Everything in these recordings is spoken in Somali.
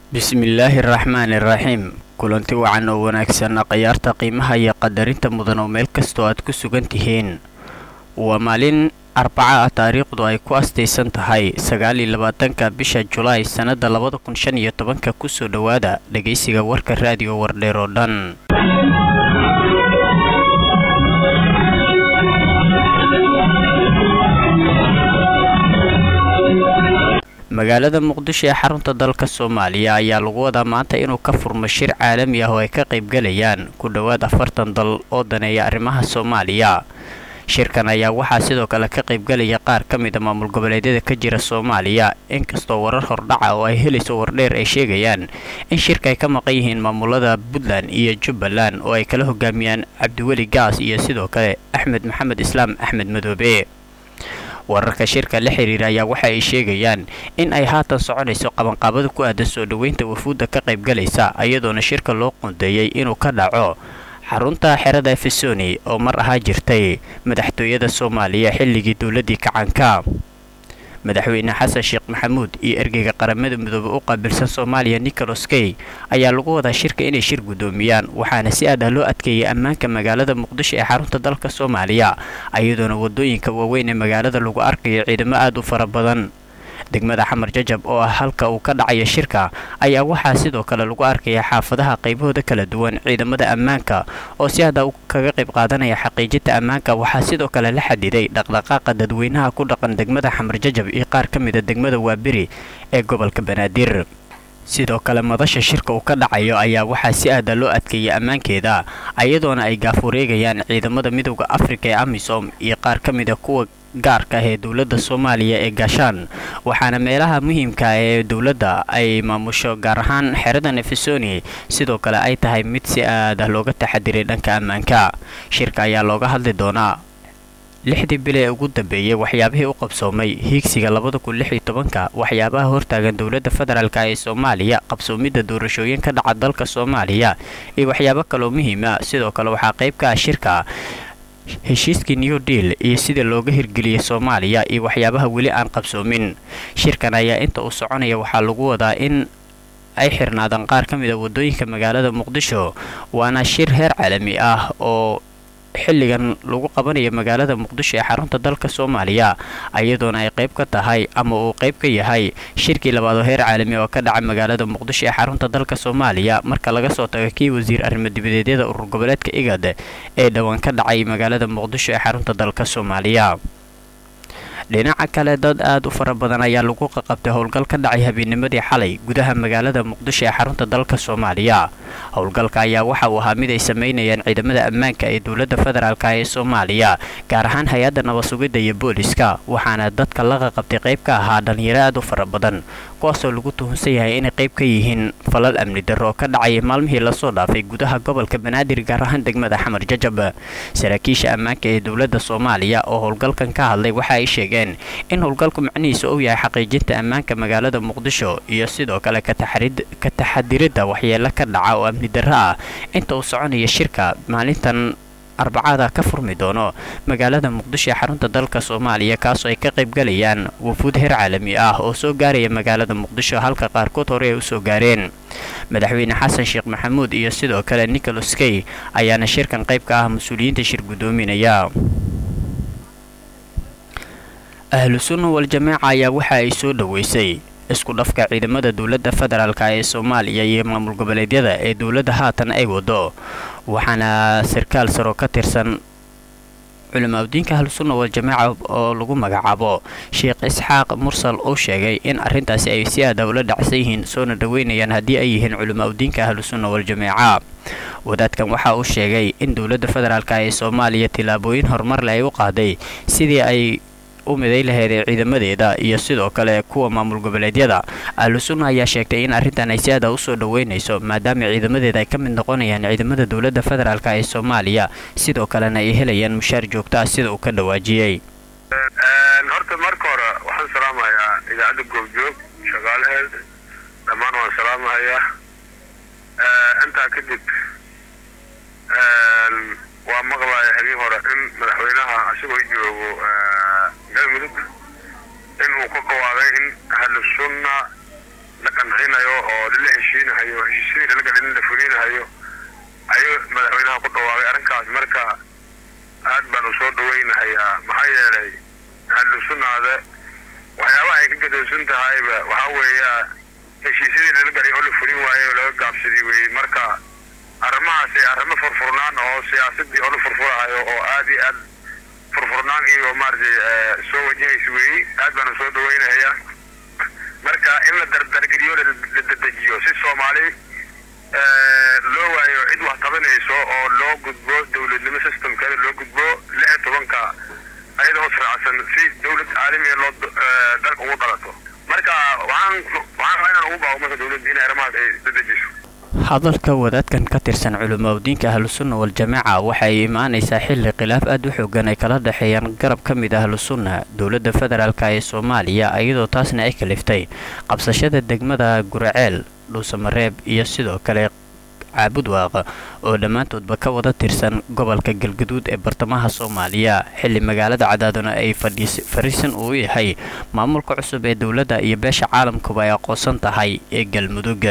bismillaahi araxmaani iraxiim kulanti wacan oo wanaagsan khayaarta qiimaha iyo qadarinta mudan oo meel kastoo aad ku sugan tihiin waa maalin arbaca ah taariikhdu ay ku astaysan tahay sagaaliyo labaatanka bisha julaay sannada labada kun shan iyo tobanka kusoo dhowaada dhegaysiga warka raadiyo wardheer oo dhan magaalada muqdisho ee xarunta dalka soomaaliya ayaa lagu wadaa maanta inuu ka furmo shir caalami ah oo ay ka qaybgalayaan ku dhowaad afartan dal oo daneeya arrimaha soomaaliya shirkan ayaa waxaa sidoo kale ka qaybgalaya qaar ka mid a maamul goboleedyada ka jira soomaaliya inkastoo warar hordhaca oo ay helayso wardheer ay sheegayaan in shirka ay ka maqan yihiin maamulada puntland iyo jubbaland oo ay kala hogaamiyaan cabdiweli gaas iyo sidoo kale axmed maxamed islaam axmed madoobe wararka shirka la xiriira ayaa waxa ay sheegayaan in ay haatan soconayso qabanqaabada ku aadan soo dhoweynta wafuudda ka qaybgalaysa iyadoona shirka loo qoondeeyey inuu ka dhaco xarunta xerada efesoni oo mar ahaa jirtay madaxtooyada soomaaliya xilligii dowladdii kacanka madaxweyne xasan sheekh maxamuud iyo ergeyga qaramada midoobe u qaabilsan soomaaliya nicholas key ayaa lagu wadaa shirka inay shir guddoomiyaan waxaana si aad ah loo adkeeyay ammaanka magaalada muqdisho ee xarunta dalka soomaaliya iyadoona waddooyinka waaweyn ee magaalada lagu arkayo ciidamo aad u fara badan degmada xamar jajab oo ah halka uu ka dhacayo shirka ayaa waxaa sidoo kale lagu arkaya xaafadaha qaybahooda kala duwan ciidamada ammaanka oo si hadda kaga qayb qaadanaya xaqiijinta ammaanka waxaa sidoo kale la xadiday dhaqdhaqaaqa dadweynaha ku dhaqan degmada xamar jajab iyo qaar ka mida degmada waaberi ee gobolka banaadir sidoo kale madasha shirka uu ka dhacayo ayaa waxaa si aada loo adkeeyay ammaankeeda iyadoona ay gaafureegayaan ciidamada midowda afrika ee amisom iyo qaar ka mida kuwa gaarka ah ee dowladda soomaaliya ee gaashaan waxaana meelaha muhiimka ee dowladda ay maamusho gaar ahaan xerada nefesoni sidoo kale ay tahay mid si aad ah looga taxadiray dhanka ammaanka shirka ayaa looga hadli doonaa lixdii bil ee ugu dambeeyey waxyaabihii u qabsoomay hiigsiga labada kun lix iyo tobanka waxyaabaha hortaagan dowladda federaalk ee soomaaliya qabsoomidda doorashooyin ka dhaca dalka soomaaliya iyo waxyaabo kaloo muhiima sidoo kale waxaa qayb ka ah shirka heshiiskii new deal iyo sida looga hirgeliyey soomaaliya iyo waxyaabaha weli aan qabsoomin shirkan ayaa inta uu soconaya waxaa lagu wadaa in ay xirnaadaan qaar ka mid a waddooyinka magaalada muqdisho waana shir heer caalami ah oo xilligan lagu qabanayo magaalada muqdisho ee xarunta dalka soomaaliya iyadoona ay qayb ka tahay ama uu qayb ka yahay shirkii labaad oo heer caalami oo ka dhaca magaalada muqdisho ee xarunta dalka soomaaliya marka laga soo tago kii wasiir arrimo dibadeedyada urur goboleedka igad ee dhowaan ka dhacay magaalada muqdisho ee xarunta dalka soomaaliya dhinaca kale dad aad u fara badan ayaa lagu qaqabtay howlgal ka dhacay habeenimadii xalay gudaha magaalada muqdisho ee xarunta dalka soomaaliya howlgalka ayaa waxa uu ahaa mid ay samaynayaan ciidamada ammaanka ee dowladda federaalk ee soomaaliya gaar ahaan hay-adda nabasugidda iyo booliska waxaana dadka la qaqabtay qayb ka ahaa dhalinyaro aad u fara badan kuwaasoo lagu tuhunsan yahay inay qayb ka yihiin falal amni darro oo ka dhacay maalmihii lasoo dhaafay gudaha gobolka banaadir gaar ahaan degmada xamar jajab saraakiisha ammaanka ee dowladda soomaaliya oo howlgalkan ka hadlay waxa ay sheegeen in howlgalku macnihiisa uu yahay xaqiijinta ammaanka magaalada muqdisho iyo sidoo kale ka taxadiridda waxyeelo ka dhaca oo amni darro ah inta uu soconaya shirka maalintan arbacada ka furmi doono magaalada muqdisho ee xarunta dalka soomaaliya kaasoo ay ka qaybgalayaan wafuud heer caalami ah oo soo gaaraya magaalada muqdisho halka qaarkood hore ay usoo gaareen madaxweyne xasan sheekh maxamuud iyo sidoo kale nicholas key ayaana shirkan qayb ka ah mas-uuliyiinta shir guddoominaya ahlu sunna wal-jamaaca ayaa waxa ay soo dhoweysay isku dhafka ciidamada dowladda federaalk ee soomaaliya iyo maamul goboleedyada ee dowladda haatan ay wado waxaana sarkaal saro ka tirsan culimaadudiinka ahlusunna wal-jamaaca oo lagu magacaabo sheekh isxaaq mursal uu sheegay in arrintaasi ay si aada ula dhacsan yihiin soona dhoweynayaan haddii ay yihiin culimaadudiinka ahlusunna wal-jamaaca wadaadkan waxa uu sheegay in dowladda federaalk ee soomaaliya tillaabooyin horumarle ay u qaaday sidii ay u miday laheedee ciidamadeeda iyo sidoo kale kuwa maamul goboleedyada ahlusunna ayaa sheegtay in arrintan ay si aada usoo dhoweynayso maadaama ciidamadeeda ay ka mid noqonayaan ciidamada dowladda federaalk ee soomaaliya sidoo kalena ay helayaan mushaar joogto ah sida uu ka dhawaajiyey horta marka hore waxaan salaamayaa idaacadda goobjoog shaqaalaheed dhammaan waan salaamahayaa intaa kadib waa maqlaya habeen hore in madaxweynaha isagoo joogo galmudug in uu ka qawaaday in ahlu sunna la qancinayo oo lala heshiisyadii lala galin in la fulinahayo ayuu madaxweynaha ku dhawaaqay arrinkaas marka aad baanu soo dhawaynahayaa maxaa yeelay ahlusunnaada waxyaabaha ay ka gadoosan tahayba waxaa weeya heshiisyadii lala galay oo la fulin waayo oo laga gaabsaday weeye marka arrimahaasi arrimo furfurnaan oo siyaasadii oo la furfurahayo oo aad iyo aad furfurnaan iyo maaragtay soo wajahaysa weeye aad baanu soo dhawaynahayaa marka in la dardargeliyo la dedejiyo si soomaali loo waayo cid wax tabanayso oo loo gudbo dowladnimo systemkeeda loo gudbo lix iyo tobanka ayadoo israacsan si dowlad caalamiya loo dalka ugu dhalato marka waxaan waxaan rabaa inaan ugu baaqo marka dowladda in arrimahaas ay dedejiso hadalka wadaadkan ka tirsan culimadiinka ahlusunna wal-jamaaca waxay imaanaysaa xilli khilaaf aad u xoogan ay kala dhexeeyaan garab ka mid ah ahlusunna dowladda federaalka ee soomaaliya iyadoo taasna ay kaliftay qabsashada degmada guraceel dhuusamareeb iyo sidoo kale caabud waaqa oo dhammaantoodba ka wada tirsan gobolka galgaduud ee bartamaha soomaaliya xilli magaalada cadaaduna ay fariisan uu yahay maamulka cusub ee dowladda iyo beesha caalamkuba ay aqoonsan tahay ee galmudug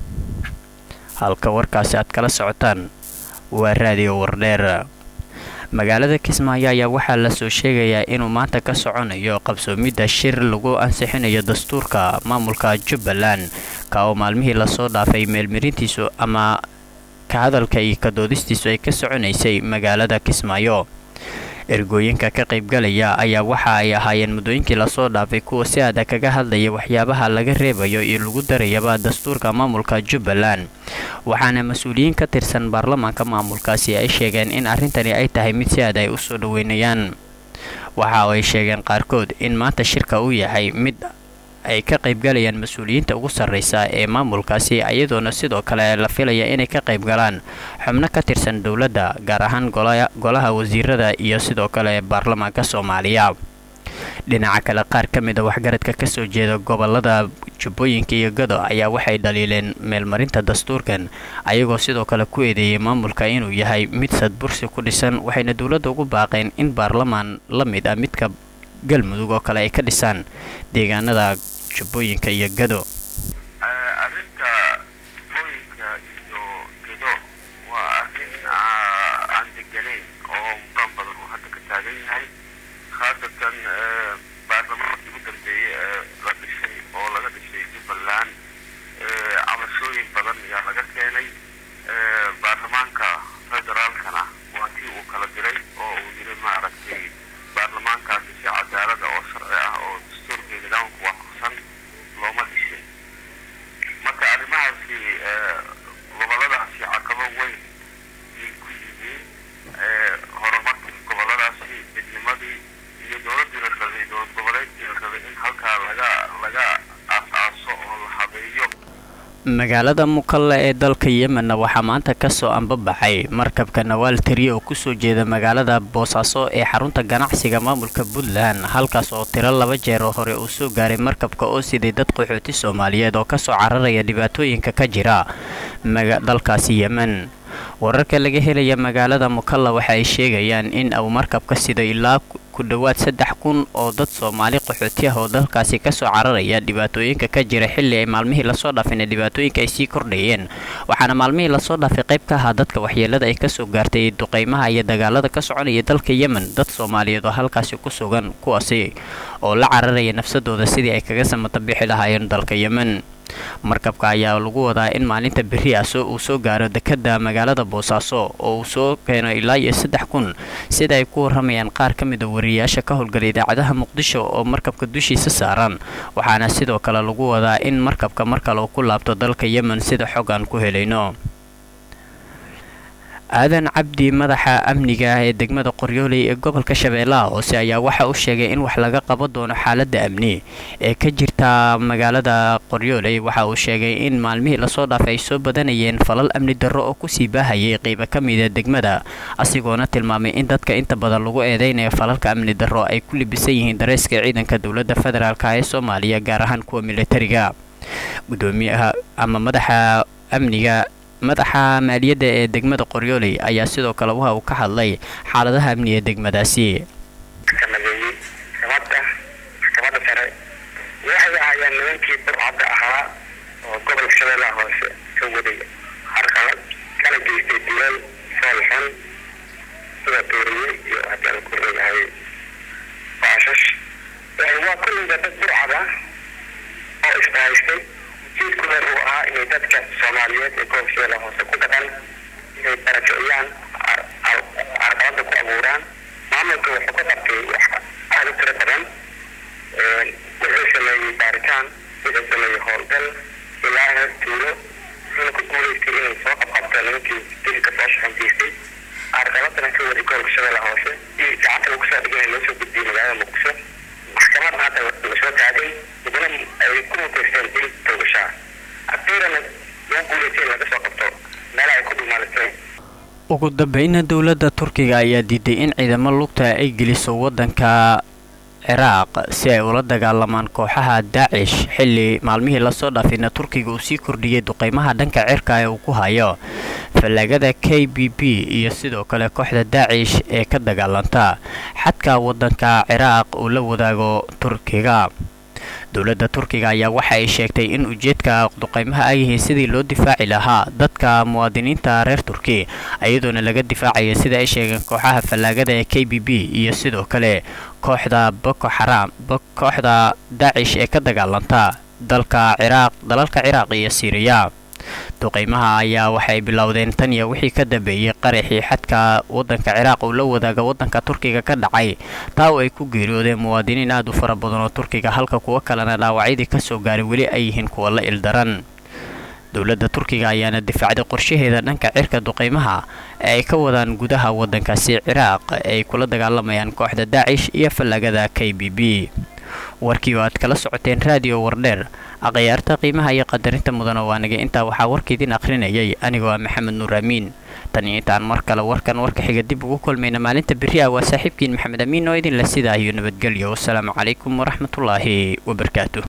halka warkaasi aad kala socotaan waa raadiyo wardheer magaalada kismaayo ayaa waxaa lasoo sheegayaa inuu maanta ka soconayo qabsoomidda shir lagu ansixinayo dastuurka maamulka jubbaland ka oo maalmihii lasoo dhaafay meelmarintiisu ama ka hadalka iyo ka doodistiisu ay ka soconaysay magaalada kismaayo ergooyinka ka qaybgalaya ayaa waxa ay ahaayeen muddooyinkii lasoo dhaafay kuwa si adag kaga hadlaya waxyaabaha laga reebayo iyo lagu darayaba dastuurka maamulka jubbaland waxaana mas-uuliyiin ka tirsan baarlamaanka maamulkaasi ay sheegeen in arrintani ay tahay mid si aad ay u soo dhoweynayaan waxa ay sheegeen qaarkood in maanta shirka uu yahay mid ay ka qaybgalayaan mas-uuliyiinta ugu sarraysa ee maamulkaasi iyadoona sidoo kale la filaya inay ka qaybgalaan xubno ka tirsan dowladda gaar ahaan golaha wasiirada iyo sidoo kale baarlamaanka soomaaliya dhinaca kale qaar ka mid a waxgaradka kasoo jeeda gobolada jubbooyinka iyo gado ayaa waxay dhaliileen meelmarinta dastuurkan ayagoo sidoo kale ku eedeeyay maamulka inuu yahay mid sadbursi ku dhisan waxayna dowladda ugu baaqeen in baarlamaan la mid ah midka galmudug oo kale ay ka dhisaan deegaanada jubbooyinka iyo gado arrinta jubbooyinka iyo gado waa arrin aan deganayn oo muran badan uu hadda ka taagan yahay khaasatan baarlamaankii u dambeeyey ee la dhisay oo laga dhisay jubbaland cabashooyin badan ayaa laga keenay baarlamaanka federaalkana waa kii uu kala diray oo uu yiri maaragtay baarlamaankaasi si cadaalada oo sharci ah oo dastuurka nidaamka waafaqsan looma dhishin marka arrimahaasi goboladaasi caqabo weyn ayay ku yihiin horumarka goboladaasi midnimadii iyo dowladdii la rabay dowlad goboleedkii la rabay in halkaa laga laga aas-aaso oo la habeeyo magaalada mukalle ee dalka yemenna waxaa maanta kasoo ambabaxay markabka nawaal tariye oo kusoo jeeda magaalada boosaaso ee xarunta ganacsiga maamulka puntland halkaas oo tiro laba jeer oo hore uu soo gaaray markabka oo siday dad qaxooti soomaaliyeed oo kasoo cararaya dhibaatooyinka ka jira dalkaasi yemen wararka laga helaya magaalada mukalla waxa ay sheegayaan in uu markabka sido ilaa ku dhowaad saddex kun oo dad soomaali qaxooti ah oo dalkaasi kasoo cararaya dhibaatooyinka ka jira xilli ay maalmihii lasoo dhaafayna dhibaatooyinka ay sii kordhayeen waxaana maalmihii lasoo dhaafay qayb ka ahaa dadka waxyeelada ay kasoo gaartay duqeymaha iyo dagaalada ka soconaya dalka yemen dad soomaaliyeed oo halkaasi ku sugan kuwaasi oo la cararaya nafsadooda sidii ay kaga samata bixi lahaayeen dalka yemen markabka ayaa lagu wadaa in maalinta berri ah uu soo gaaro dekada magaalada boosaaso oo uu soo keeno ilaa iyo saddex kun sida ay ku waramayaan qaar ka mid a wariyayaasha ka howlgala idaacadaha muqdisho oo markabka dushiisa saaran waxaana sidoo kale lagu wadaa in markabka mar kale uu ku laabto dalka yemen sida xog aan ku helayno aadan cabdi madaxa amniga ah ee degmada qoryooley ee gobolka shabeellaha hoose ayaa waxa uu sheegay in wax laga qaban doono xaaladda amni ee ka jirta magaalada qoryooley waxa uu sheegay in maalmihii lasoo dhaafay ay soo badanayeen falal amni darro oo kusii baahayay qeybo ka mida degmada asigoona tilmaamay in dadka inta badan lagu eedeynaya falalka amni darro ay ku libisan yihiin dareyska ciidanka dowladda federaalk ee soomaaliya gaar ahaan kuwa militariga gudoomiyaha ama madaxa amniga madaxa maaliyadda ee degmada qoryooley ayaa sidoo kale waxa uu ka hadlay xaaladaha amniga degmadaasi nageeyey maxkamadda maxkamadda sare waxay ahaayeen nimankii burcadda ahaa oo gobolka shabeellaha hoose ka waday soomaaliyeed ee gobolka shabeelle hoose ku dhaqan inay barakiciyaan carqalada ku abuuraan maamulka wuxuu ka qabtay wax aada u tiro badan wuxuu sameeyey baaritaan wuxuu sameeyey howlgal ilaa heer tuulo wuxuuna ku guuleystay inay soo qabqabto nimankii dilka soo shaxantiistay carqaladana ka wadi gobolka shabeelle hoose iyo gacanta lagu soo dhigay loo soo gudbiyey magaalada muqdisho maxkamadna hadda lasoo taagay midna ay ku muteysteen dil toogashaa afiirana lagu guuleystay in laga soo qabto meel ay ku dhumaalisteen ugu dambeyna dowladda turkiga ayaa diiday in ciidamo lugta ay geliso waddanka ciraaq si ay ula dagaalamaan kooxaha daacish xilli maalmihii lasoo dhaafayna turkiga uu sii kordhiyey duqeymaha dhanka cirka ee uu ku hayo fallaagada k b b iyo sidoo kale kooxda daacish ee ka dagaalanta xadka waddanka ciraaq uu la wadaago turkiga dowladda turkiga ayaa waxa ay sheegtay in ujeedka duqeymaha ay yihiin sidii loo difaaci lahaa dadka muwaadiniinta reer turki iyadoona laga difaacaya sida ay sheegeen kooxaha fallaagada ee k b b iyo sidoo kale kooxda boko xaraam kooxda daacish ee ka dagaalanta dalka ciraaq dalalka ciraaq iyo siiriya duqeymaha ayaa waxay bilowdeen tan iyo wixii ka dambeeyey qaraxii xadka waddanka ciraaq uu la wadaaga waddanka turkiga ka dhacay taa oo ay ku geeriyoodeen muwaadiniin aad u fara badan oo turkiga halka kuwo kalena dhaawacyadii ka soo gaaray weli ay yihiin kuwa la ildaran dowladda turkiga ayaana difaacday qorshaheeda dhanka cirka duqeymaha ee ay ka wadaan gudaha waddankaasi ciraaq ee ay kula dagaalamayaan kooxda daacish iyo fallaagada k b b warkii oo aad kala socoteen raadiyo wardheer akhyaarta qiimaha iyo qadarinta mudana waanigay intaa waxaa warkaidin akhrinayay anigoo ah maxamed nuur amiin tan iyo intaan mar kale warkan warka xiga dib ugu kulmayna maalinta berri ah waa saaxiibkiin maxamed amiin oo idinla sidaa iyo nabadgelyo wasalaamu calaykum waraxmatullaahi wabarakaatu